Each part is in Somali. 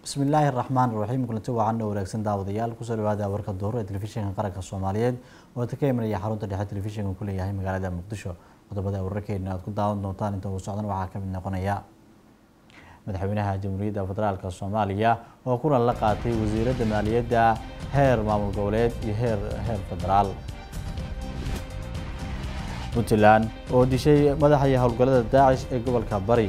bismillaahi raxmaan raxiim kulanti wacan oo wanaagsan daawadayaal kusoo dhawaada warka duhur ee telefishinka qaranka soomaaliyeed oo ta ka imanaya xarunta dhexe telefishinka ku leeyahay magaalada muqdisho qodobada wararkeena aad ku daawan doontaan inta uu socdan waxaa kamid noqonaya madaxweynaha jamhuuriyadda federaalk soomaaliya oo kulan la qaatay wasiiradda maaliyadda heer maamul goboleed iyo heer heer federaal puntland oo dishay madaxa iyo howlgallada daacish ee gobolka bari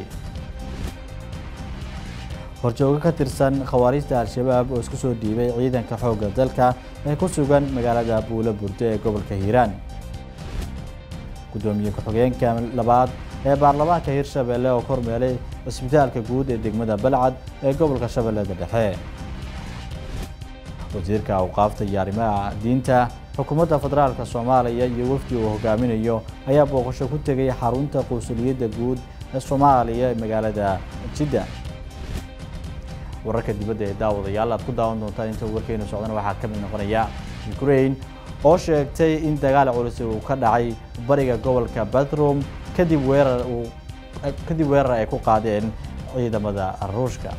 horjoogo ka tirsan khawaariijta al-shabaab oo isku soo dhiibay ciidanka xoogga dalka ee ku sugan magaalada buulo burdo ee gobolka hiiraan guddoomiye ku-xigeenka labaad ee baarlamaanka hirshabelle oo kormeelay cisbitaalka guud ee degmada balcad ee gobolka shabeellada dhexe wasiirka awqaafta iyo arrimaha diinta xukuumadda federaalk soomaaliya iyo wafdi uu hogaaminayo ayaa booqasho ku tegay xarunta qunsuliyadda guud ee soomaaliya ee magaalada jidda wararka dibadda ee daawadayaal aad ku daawan doontaan inta warkeenu socdana waxaa ka mid noqonaya ukraine oo sheegtay in dagaal culus uu ka dhacay bariga gobolka bathroom kadib weerar uu kadib weerar ay ku qaadeen ciidamada ruushka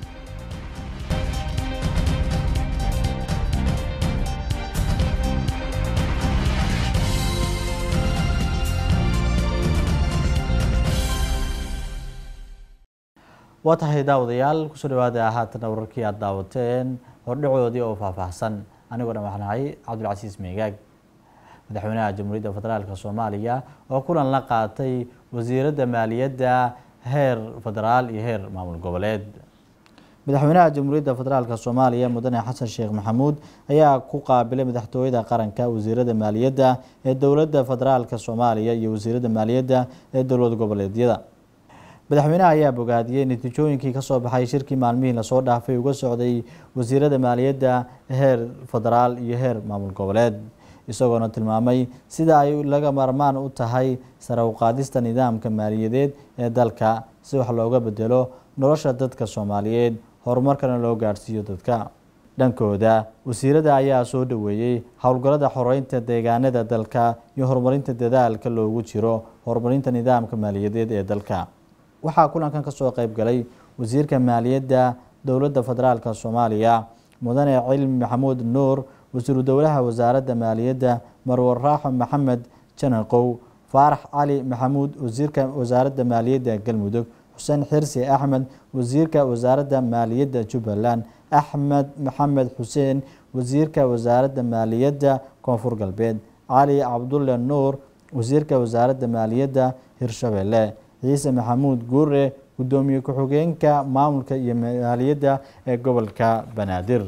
waa tahay daawadayaal kusoo dhawaada haatana wararkii aad daawateen hordhacoodii oo faahfaahsan anigoo dhan waxaan ahay cabdulcasiis meegaag madaxweynaha jamhuuriyadda federaalk soomaaliya oo kulan la qaatay wasiiradda maaliyadda heer federaal iyo heer maamul goboleed madaxweynaha jamhuuriyadda federaalk soomaaliya mudane xasan sheekh maxamuud ayaa ku qaabilay madaxtooyada qaranka wasiirada maaliyadda ee dowladda federaalk soomaaliya iyo wasiiradda maaliyadda ee dowlad goboleedyada madaxweynaha ayaa bogaadiyey natiijooyinkii kasoo baxay shirkii maalmihii lasoo dhaafay uga socday wasiirada maaliyadda heer federaal iyo heer maamul goboleed isagoona tilmaamay sida ay laga maarmaan u tahay sare uqaadista nidaamka maaliyadeed ee dalka si wax looga bedelo nolosha dadka soomaaliyeed horumarkana loo gaadhsiiyo dadka dhankooda wasiirada ayaa soo dhaweeyey howlgallada xoreynta deegaanada dalka iyo horumarinta dadaalka loogu jiro horumarinta nidaamka maaliyadeed ee dalka waxaa kulankan kasoo qeyb galay wasiirka maaliyadda dowladda federaalk soomaaliya mudane cilmi maxamuud nuur wasiiru dowlaha wasaaradda maaliyadda marwar raaxo maxamed janaqow faarax cali maxamuud wasiirka wasaaradda maaliyadda galmudug xuseen xirsi axmed wasiirka wasaaradda maaliyadda jubbaland axmed maxamed xuseen wasiirka wasaaradda maaliyadda koonfur galbeed cali cabdulle nuur wasiirka wasaaradda maaliyadda hirshabelle ciise maxamuud guure guddoomiye ku-xigeenka maamulka iyo maaliyadda ee gobolka banaadir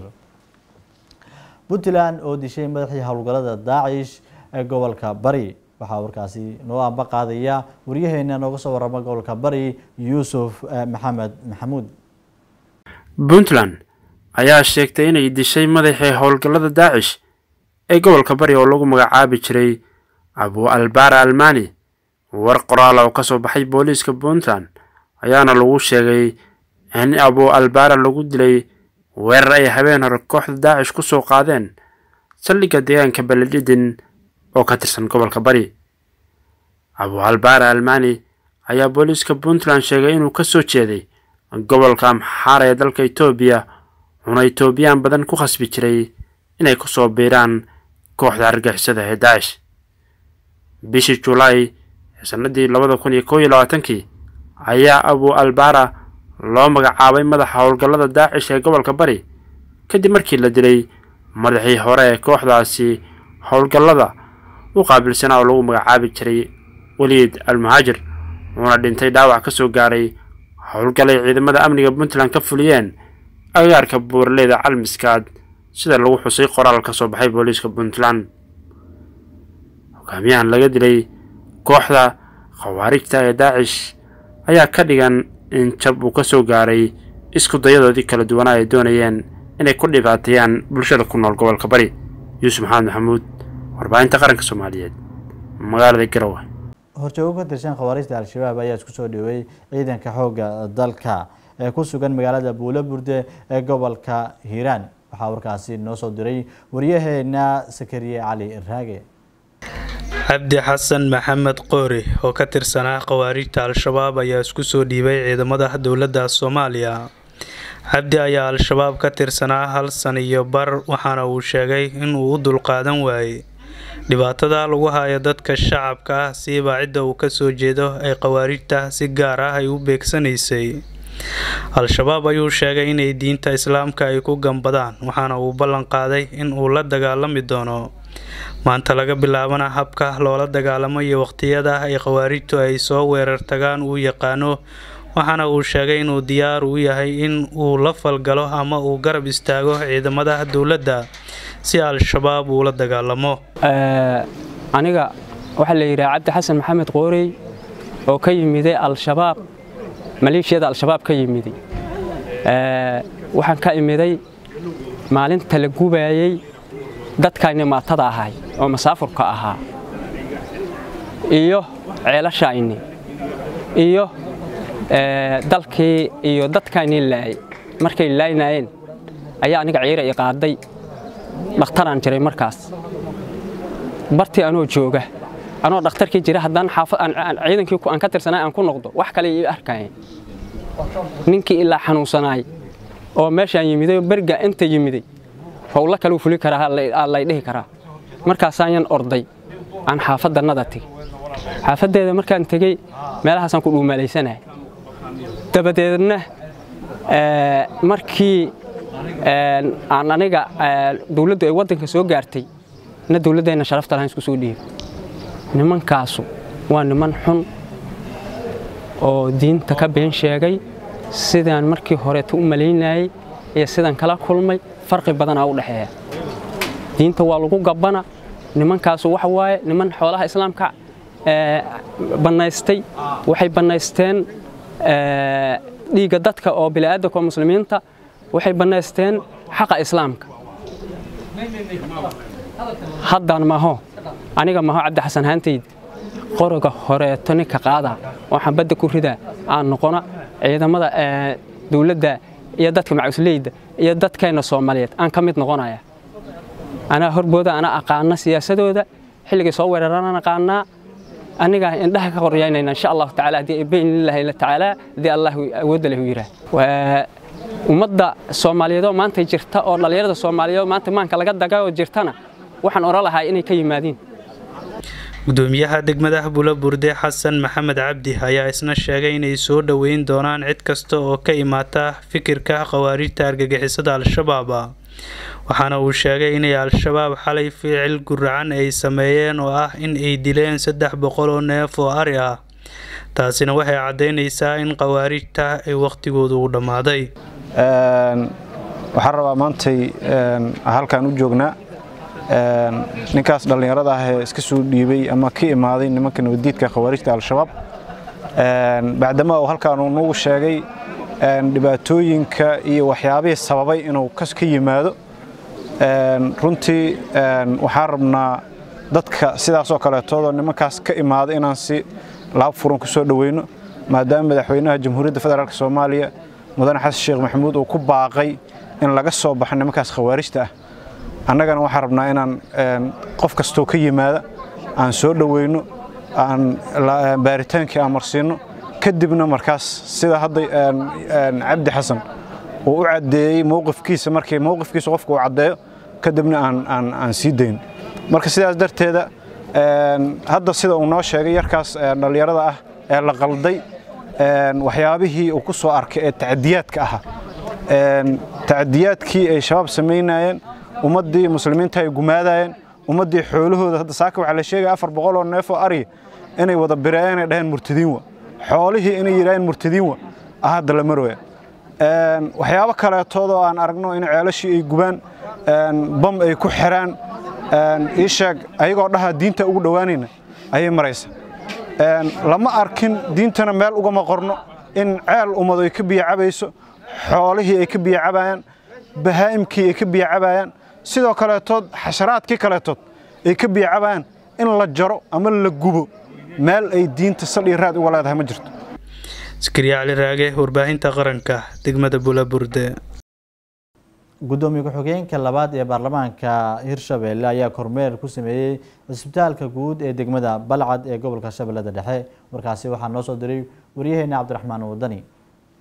puntland oo dishay madaxii howlgallada daacish ee gobolka bari waxaa warkaasi noo amba qaadaya waryaheena nooga soo warama gobolka bari yuusuf maxamed maxamuud puntland ayaa sheegtay inay dishay madaxii howlgallada daacish ee gobolka bari oo lagu magacaabi jiray abu albara almani war qoraala oo ka soo baxay booliiska puntland ayaana lagu sheegay in abu albara lagu dilay weerar ay habeen hore kooxda daacish ku soo qaadeen saldhigga deegaanka beledhidin oo ka tirsan gobolka bari abu albara almani ayaa booliiska puntland sheegay inuu ka soo jeeday gobolka amxaara ee dalka etoobiya uuna etoobiyaan badan ku khasbi jiray inay ku soo biiraan kooxda argixisada ee daacish bishii julaay sanadii labada kun iyo kow iyo labaatankii ayaa abu albara loo magacaabay madaxa howlgallada daacish ee gobolka bari kadib markii la dilay madaxii hore ee kooxdaasi howlgallada u qaabilsanaa oo lagu magacaabi jiray weliid almuhaajir uuna dhintay dhaawac ka soo gaaray howlgalay ciidamada amniga puntland ka fuliyeen agagaarka buuraleyda calmiskaad sida lagu xusay qoraal ka soo baxay booliiska puntland hogaamiyahan laga dilay kooxda khawaarijta ee daacish ayaa ka dhigan in jab uu ka soo gaaray isku dayadoodii kala duwanaa ay doonayeen inay ku dhibaateeyaan bulshada ku nool gobolka bari yuusuf maxamed maxamuud warbaahinta qaranka soomaaliyeed magaalada garowe horjoogo ka tirsan khawaarijta al-shabaab ayaa isku soo dhaweeyey ciidanka xoogga dalka ee ku sugan magaalada buulo burde ee gobolka hiiraan waxaa warkaasi noo soo diray waryaheena sakariye cali raage cabdi xasan maxamed qoori oo ka tirsanaa khawaarijta al-shabaab ayaa isku soo dhiibay ciidamada dowladda soomaaliya cabdi ayaa al-shabaab ka tirsanaa hal san iyo bar waxaana uu sheegay inuu u dulqaadan waayey dhibaatada lagu hayo dadka shacabka ah siiba cidda uu kasoo jeedo ee khawaarijta si gaar ah ay u beegsanaysay al-shabaab ayuu sheegay inay diinta islaamka ay ku gambadaan waxaana uu ballan qaaday in uu la dagaalami doono maanta laga bilaabana habka loola dagaalamo iyo waqtiyada ay khawaarijtu ay soo weerar tagaan uu yaqaano waxaana uu sheegay inuu diyaar u yahay in uu la falgalo ama uu garab istaago ciidamada dowladda si al-shabaab uu la dagaalamo aniga waxaa la yidhaha cabdi xasan maxamed qoorey oo ka yimiday al-shabaab maleeshiyada al-shabaab ka yimiday waxaan ka imiday maalinta la gubaayey dadkayni maatada ahay oo masaafurka ahaa iyo ceelashayni iyo dalkii iyo dadkayni laayay markay laaynaayeen ayaa aniga ciira i qaaday dhakhtaraan jiray markaas bartii anoo jooga anoo dhakhtarkii jira haddaan ciidankii aan ka tirsanay aan ku noqdo wax kale ii arkayeen ninkii ilaa xanuunsanaay oo meeshaan yimiday oo berga inta yimiday howlo kaleu fuli karaa lay dhihi karaa markaasaanyan orday aan xaafadannada tegey xaafaddeeda markaan tegey meelahaasaan ku dhuumaalaysanahay dabadeedna markii aan aniga dowladdu ay waddanka soo gaartay na dowladdeenna sharafta lahaan isku soo dhiibay nimankaasu waa niman xun oo diinta ka been sheegay sidaan markii horeeta u malaynayey iyo sidaan kala kulmay farqi badanaa u dhexeeya diinta waa lagu gabbana nimankaasu waxa waaye niman xoolaha islaamka bannaystay waxay bannaysteen dhiigga dadka oo bini'aadanka oo muslimiinta waxay bannaysteen xaqa islaamka haddaan maho aniga maho cabdi xasan haantayda qoroga horeeto ninka qaada oo xambadda ku ridaa aan noqona ciidamada dowladda iyo dadka macusleyda iyo dadkeenna soomaaliyeed aan ka mid noqonaya anaa horbooda anaa aqaana siyaasadooda xilligay soo weeraraan aqaanaa anigaa indhaha ka qoryaynayna insha allahu tacaala haddii biidnillahi tacaala haddii allah awoodda lahu yidhaah ummadda soomaaliyeed oo maanta jirta oo dhallinyarada soomaaliyeed oo maanta maanka laga daga oo jirtana waxaan oran lahaa inay ka yimaadiin gudoomiyaha degmada bula burde xasan maxamed cabdi ayaa isna sheegay inay soo dhoweyn doonaan cid kasta oo ka imaata fikirka khawaarijta argagixisada al-shabaab waxaana uu sheegay inay al-shabaab xalay ficil guracan ay sameeyeen oo ah in ay dileen saddex boqol oo neef oo ari ah taasina waxay caddaynaysaa in khawaarijta ay wakhtigoodu u dhammaaday waxaan rabaa maantay halkaan u joognaa ninkaas dhallinyarada ah ee iska soo dhiibay ama ka imaaday nimanka nabaddiidka khawaarijta al-shabaab bacdama uu halkaan uu nagu sheegay dhibaatooyinka iyo waxyaabihii sababay inuu ka yimaado runtii waxaan rabnaa dadka sidaasoo kaleetoodoo nimankaas ka imaada inaan si laab furan ku soo dhoweyno maadaama madaxweynaha jamhuuriyadda federaalk soomaaliya mudane xasan sheekh maxamuud uu ku baaqay in laga soo baxo nimankaas khawaarijta ah annagana waxaan rabnaa inaan qof kastoo ka yimaada aan soo dhoweyno aan baaritaankii aan marsiinno kadibna markaas sida hadda cabdi xasan uu u caddeeyey mowqifkiisa markii mowqifkiisa qofka uu caddeeyo kadibna aan sii dayno marka sidaas darteeda hadda sida uu noo sheegay yarkaas dhallinyarada ah ee la qalday waxyaabihii uu ku soo arkay ee tacadiyaadka ahaa tacadiyaadkii ay shabaab samaynayeen ummaddii muslimiinta ay gumaadayeen ummaddii xoolahooda hadda saaka waxaa la sheegaya afar boqol oo neef oo ariya inay wada bireeyeen ay dhaheen murtadiin wa xoolihii inay yidhaaheen murtadiin wa ah hadda la marooya waxyaabo kaleetood oo aan aragno in ceelashii ay gubaan bam ay ku xiraan ii sheeg ayagoo dhaha diinta ugu dhowaanayna ayay maraysa lama arkin diintana meel ugama qorno in ceel ummadu ay ka biyo cabayso xoolihii ay ka biyo cabayaan bahaa'imkii ay ka biyo cabayaan sidoo kaleetood xasharaadkii kaleetood ay ka biyo cabayaan in la jaro ama la gubo meel ay diinta saldhii raad uga leedahay ma jirto askariya cali raage warbaahinta qaranka degmada bulaburde gudoomiye ku-xigeenka labaad ee baarlamaanka hirshabelle ayaa kormeer ku sameeyey cisbitaalka guud ee degmada balcad ee gobolka shabeellada dhexe warkaasi waxaa noo soo diray waryaheena cabdiraxmaan wadani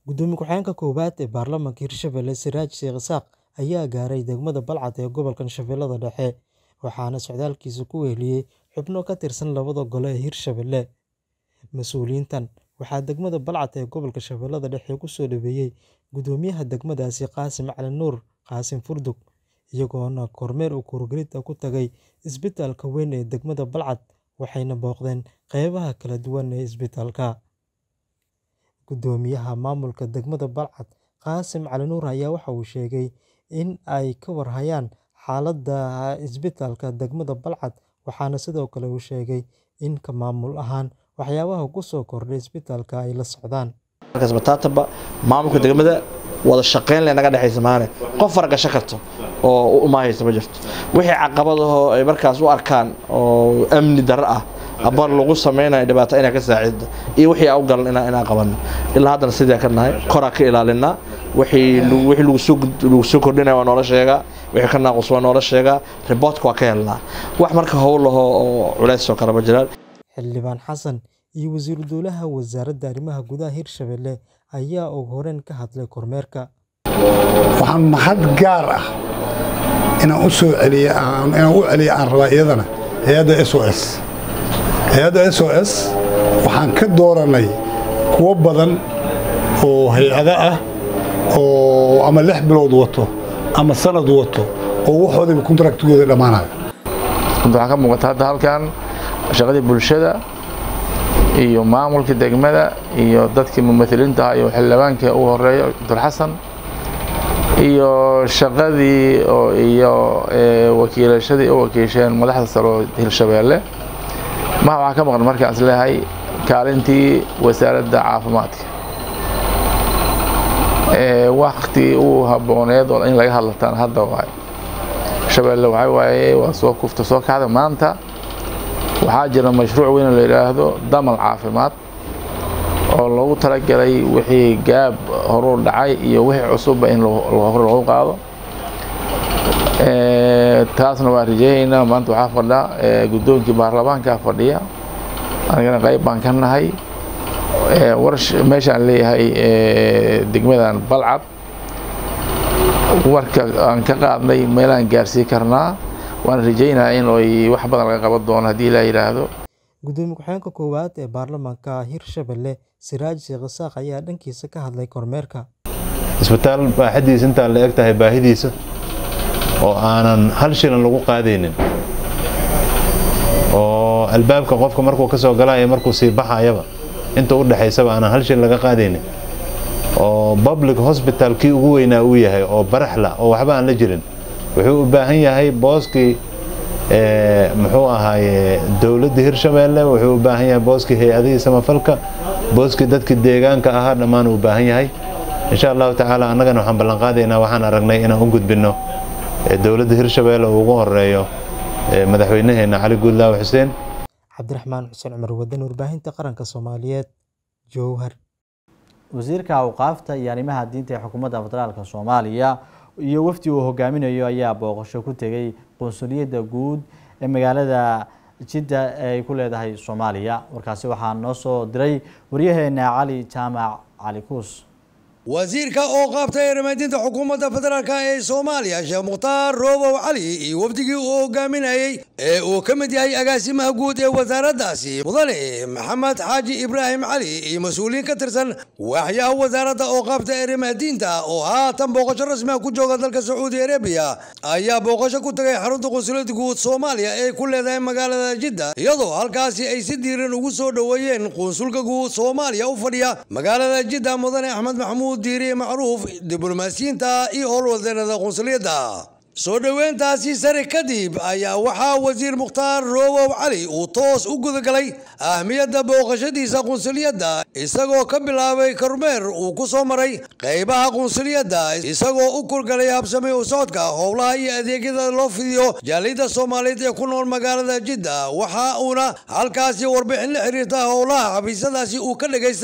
Gudoomiye ku-xigeenka koowaad ee baarlamaanka Hirshabelle Siraaj Sheikh Isaaq ayaa gaaray degmada Balcad ee gobolka Shabeellaha Dhexe, waxaana socdaalkiisa ku weheliyay xubno ka tirsan labada gole ee Hirshabelle. Mas'uuliyiintan waxaa degmada Balcad ee gobolka Shabeellaha Dhexe ku soo dhaweeyay Gudoomiyaha degmadaasi Qaasim Cali Nuur Qaasim Furdug, iyagoona kormeer uur-gelid ah ku tagay isbitaalka weyn ee degmada Balcad waxayna booqdeen qeybaha kala duwan ee isbitaalka. Gudoomiyaha maamulka degmada Balcad Qaasim Cali Nuur ayaa waxa uu sheegay in ay ka war hayaan xaaladda isbitaalka degmada Balcad waxaana sidoo kale uu sheegay in ka maamul ahaan waxyaabaha ku soo kordhay isbitaalka ay la socdaan. Markaasba maamulka degmada wada shaqeyn leh naga dhexaysa maane qof faragasho karto oo u imaahaysa ma jirto wixii caqabadahoo ay markaas u arkaan oo amni darro ah aba lagu sameynayo dhibaato inaa ka saacido iyo wixii aan u galan inaan inaan qabanno ilaa haddana sidii ka nahay koraa ka ilaalinaa wixii wixii lagu soo lagu soo kordhinaya waa noola sheegaa wixii ka naaqus waa noola sheegaa riboortka waa ka helnaa wax marka howl ahoo oo culays oo kale ma jiraan Xildhibaan Xasan iyo Wasiiru Dowlaha Wasaaradda Arrimaha Gudaha Hirshabelle ayaa ugu horreyn ka hadlay kormeerka. waxaan mahad gaar ah inaan u soo celiyo inaan u celiyo aan rabaa iyadana hay-adda s o s hay-adda s o s waxaan ka dooranay kuwo badan oo hay-ado ah oo ama lix bilood wato ama sanad wato oo waxoodaba kontraktigooda dhammaanayo waxaa ka muuqata hadda halkan shaqadii bulshada iyo maamulka degmada iyo dadkii mumahiliinta ahaa iyo xildhibaanka ugu horeeya cabdul xasan iyo shaqadii iyo wakiilashadii u wakiisheen madaxda sare oo hirshabeelle maha waxaa ka maqan markaan isleeyahay kaalintii wasaaradda caafimaadka wakti uu habooneed oo in laga hadlataan hadda waay shabeelle waxaa waaye waa soo kufta soo kacda maanta waxaa jira mashruuc weyn oo la yidhaahdo damal caafimaad oo loogu talagalay wixii gaab horuu dhacay iyo wixii cusubba in hore loogu qaado taasna waan rajeynaynaa maanta waxaa fadha guddoonkii baarlamaanka fadhiya anigana qayb baan ka nahay warsh meeshaan leeyahay degmadan balcad warka aan ka qaadnay meelaan gaarsii karnaa waan rajeynayaa in ay wax badan laga qaban doono haddii ilaa yidhaahdo Gudoomiye ku-xigeenka koowaad ee baarlamaanka Hirshabelle Siraaj Sheikh Isaaq ayaa dhankiisa ka hadlay kormeerka. isbitaal baaxadiisa intaa la eg tahay baahidiisa oo aanan hal shilan lagu qaadaynin oo albaabka qofka markuu ka soo galaayo markuu sii baxayaba inta u dhexaysaba aanan hal shilin laga qaadaynin oo public hospital kii ugu weynaa uu yahay oo baraxla oo waxba aan la jirin wuxuu u baahan yahay booskii muxuu ahaaye dowladda hirshabeelle wuxuu u baahan yahay booskii hay-adihii samafalka booskii dadkii deegaanka ahaa dhammaan uu baahan yahay insha allahu tacaala annagana waxaan ballanqaadaynaa waxaan aragnay inaan u gudbinno dowladda hirshabeelle uu ugu horeeyo madaxweynaheena cali guudlaawe xuseen cabdiraxmaan xuseen cumar wadan warbaahinta qaranka soomaaliyeed jowhar wasiirka awqaafta iyo arrimaha diinta ee xukuumadda federaalka soomaaliya iyo wafdi uu hogaaminayo ayaa booqasho ku tegay qunsuliyadda guud ee magaalada jidda ee ay ku leedahay soomaaliya warkaasi waxaa noo soo diray waryaheena cali jaamac cali kuus wasiirka oo qaabtay arrimaadinta xukuumadda federaalk ee soomaaliya sheekh mukhtaar roobow cali iyo wafdigii uu hogaaminayey ee uu ka mid yahay agaasimaha guud ee wasaaraddaasi mudane maxamed xaaji ibraahim cali iyo mas-uuliyiin ka tirsan waaxyaha wasaaradda oo qaabtay arrimaadiinta oo haatan booqasho rasmiga ku jooga dalka sacuudi arabiya ayaa booqasho ku tagay xarunta qunsuliyadda guud soomaaliya ee ku leedahay magaalada jidda iyadoo halkaasi ay si diiran ugu soo dhoweeyeen qunsulka guud soomaaliya u fadhiya magaalada jidda mudane axmed maxamuud diiriye macruuf diblomaasiyiinta iyo howlwadeenada qunsuliyadda soo dhoweyntaasi sare kadib ayaa waxaa wasiir mukhtaar roobow cali uu toos u gudagalay ahmiyadda booqashadiisa qunsuliyadda isagoo ka bilaabay kormeer uu ku soo maray qaybaha qunsuliyadda isagoo u kurgalay habsamay u socodka howlaha iyo adeegyada loo fidiyo jaaliyadda soomaaliyeed ee ku nool magaalada jidda waxa uuna halkaasi warbixin la xiriirta howlaha xafiisyadaasi uu ka dhegaystay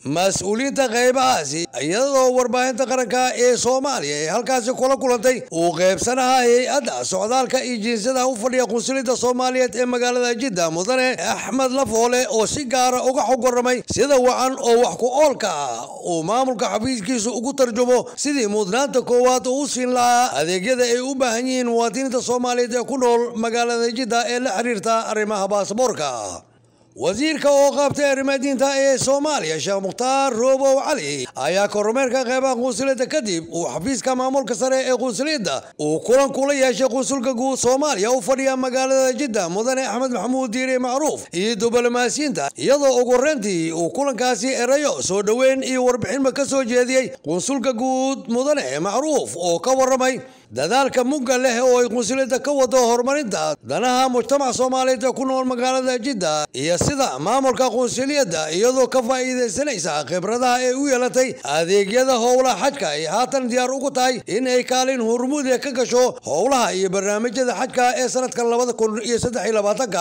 mas-uuliyiinta qaybahaasi iyadoo warbaahinta qaranka ee soomaaliya ee halkaasi kula kulantay uu qaybsanaha hay-adda socdaalka iyo jinsiyada u fadhiya qunsuliyadda soomaaliyeed ee magaalada jidda mudane axmed lafoole oo si gaara uga xog waramay sida wacan oo wax ku oolka ah uu maamulka xafiiskiisu ugu tarjumo sidii mudnaanta koowaad uu u siin lahaa adeegyada ay u baahan yihiin muwaadiniinta soomaaliyeed ee ku nool magaalada jidda ee la xiriirta arrimaha baasaboorka wasiirka oo qaabtay arrimaha diinta ee soomaaliya sheekh mukhtaar roobow cali ayaa kormeerka qeybaha qunsuliyadda kadib uu xafiiska maamulka sare ee qunsuliyadda uu kulan kula yeeshay qunsulka guud soomaaliya u fadhiya magaalada jidda mudane axmed maxamuud diire macruuf iyo diblomaasiyiinta iyadoo ugu horreyntii uu kulankaasi erayo soo dhoweyn iyo warbixinba ka soo jeediyey qunsulka guud mudane macruuf oo ka warramay dadaalka mugga leh oo ay qunsuliyadda ka wado horumarinta danaha mujtamac soomaaliyeed ee ku nool magaalada jidda iyo sida maamulka qunsuliyadda iyadoo ka faa'iidaysanaysa khibradaha ay u yeelatay adeegyada howlaha xajka ay haatan diyaar ugu tahay in ay kaalin hurmuuda ka gasho howlaha iyo barnaamijyada xajka ee sanadkan labada kun iyo saddex iyo labaatanka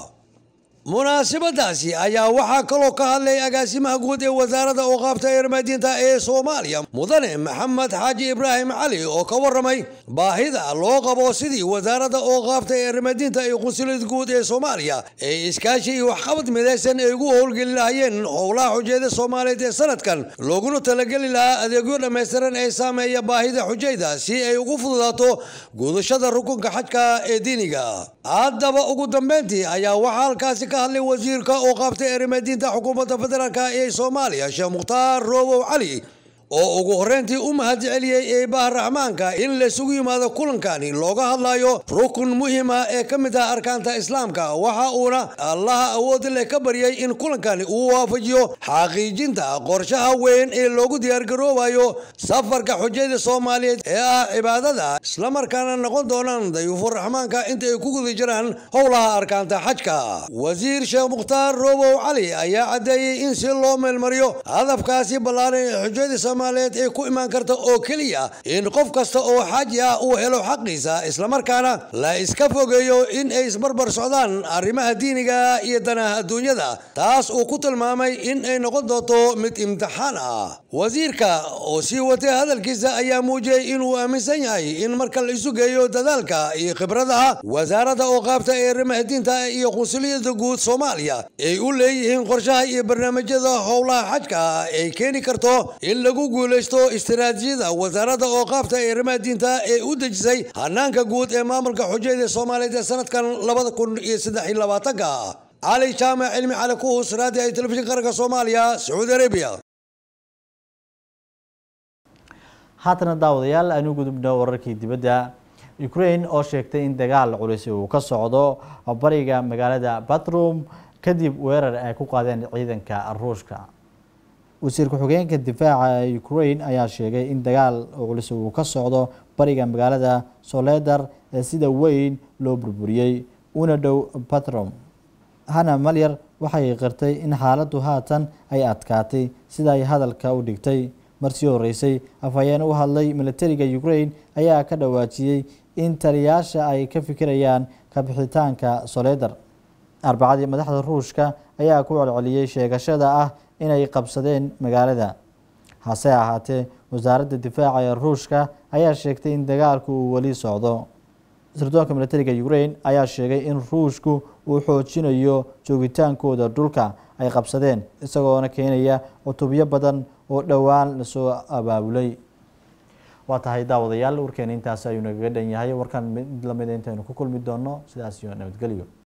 munaasabadaasi ayaa waxaa kaloo ka hadlay agaasimaha guud ee wasaaradda ooqaabta eermaadiinta ee soomaaliya mudane maxamed xaaji ibraahim cali oo ka warramay baahida loo qabo sidii wasaaradda ooqaabta eermaadiinta iyo qunsuliyad guud ee soomaaliya ee iskaashi iyo waxqabad midaysan ay ugu howlgeli lahayeen howlaha xujeeda soomaaliyeed ee sanadkan looguna talageli lahaa adeegyo dhammaystiran ee saameeya baahida xujayda si ay ugu fududaato gudashada rukunka xajka ee diiniga haddaba ugu dambeyntii ayaa waxaa halkaasi ka hadlay wasiirka oo qaabtay arrimaadiinta xukuumadda federaalk ee soomaaliya sheekh mukhtaar roobow cali oo ugu horreyntii u mahad celiyey eebaha raxmaanka in laysugu yimaado kulankani looga hadlayo rukun muhiim ah ee ka mid ah arkaanta islaamka waxa uuna allaha awoodda leh ka baryay in kulankani uu waafajiyo xaqiijinta qorshaha weyn ee loogu diyaargaroobayo safarka xujayda soomaaliyeed ee ah cibaadada islamarkaana noqon doonaan dayuufur raxmaanka inta ay ku guda jiraan howlaha arkaanta xajka wasiir sheekh mukhtaar roobow cali ayaa caddeeyey in si loo meelmariyo hadafkaasi ballaaran ee xujayda ee ku imaan karta oo keliya in qof kasta oo xaaji ah uu helo xaqiisa islamarkaana la iska fogeeyo in ay isbarbar socdaan arrimaha diiniga iyo danaha adduunyada taas uu ku tilmaamay in ay noqon doonto mid imtixaan ah wasiirka oo sii watay hadalkiisa ayaa muujiyey inuu aaminsan yahay in marka la isu geeyo dadaalka iyo khibradaha wasaaradda oo qaabta ee arrimaha diinta iyo qunsuliyadda guud soomaaliya ay u leeyihiin qorshaha iyo barnaamijyada howlaha xajka ay keeni karto in lagu guulaysto istiraatiijiyada wasaaradda oo qaabta ee arrimaha diinta ee u dejisay hanaanka guud ee maamulka xujayda soomaaliyeed ee sanadkan labada kun iyo saddex iyo labaatanka cali jaamac cilmi cali kuhus raadi ay telefishin qaranka soomaaliya sacuudi arabiya haatana daawadayaal aanu gudubno wararkii dibadda ukraine oo sheegtay in dagaal culisi uu ka socdo bariga magaalada batrum kadib weerar ay ku qaadeen ciidanka ruushka wasiir ku-xigeenka difaaca ukraine ayaa sheegay in dagaal culus uu ka socdo bariga magaalada soledar ee sida weyn loo burburiyey una dhow batrom hana malyar waxay qirtay in xaaladdu haatan ay adkaatay sida ay hadalka u dhigtay marsii horeysay afhayeen u hadlay militariga ukraine ayaa ka dhawaajiyey in taliyaasha ay ka fikirayaan kabixitaanka soledar arbacadii madaxda ruushka ayaa ku celceliyey sheegashada ah inay qabsadeen magaalada hase ahaatee wasaaradda difaaca ee ruushka ayaa sheegtay in dagaalku uu weli socdo sirdoonka militariga ukraine ayaa sheegay in ruushku uu xoojinayo joogitaankooda dhulka ay qabsadeen isagoona keenaya cutubyo badan oo dhowaan lasoo abaabulay waa tahay daawadayaal warkeena intaasi ayuu nagaga dhan yahay warkan mid lamida intaynu ku kulmi doono sidaas iyo nabadgelyo